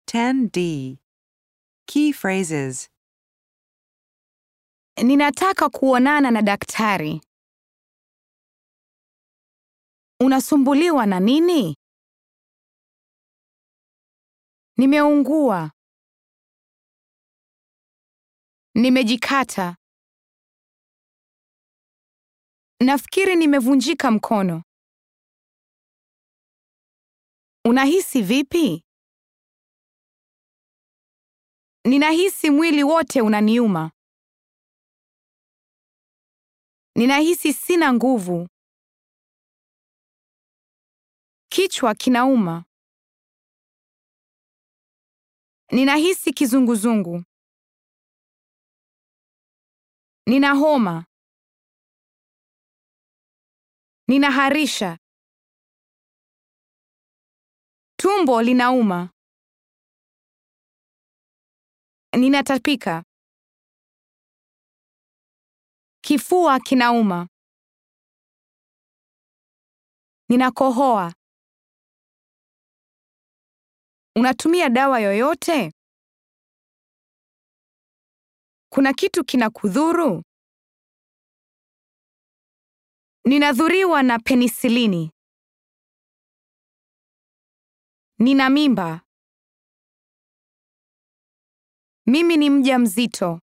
10D. Key phrases. Ninataka kuonana na daktari. Unasumbuliwa na nini? Nimeungua. Nimejikata. Nafikiri nimevunjika mkono. Unahisi vipi? Ninahisi mwili wote unaniuma. Ninahisi sina nguvu. Kichwa kinauma. Ninahisi kizunguzungu. Nina homa. Ninaharisha. Tumbo linauma. Ninatapika. Kifua kinauma. Ninakohoa. Unatumia dawa yoyote? Kuna kitu kinakudhuru? Ninadhuriwa na penisilini. Nina mimba. Mimi ni mjamzito.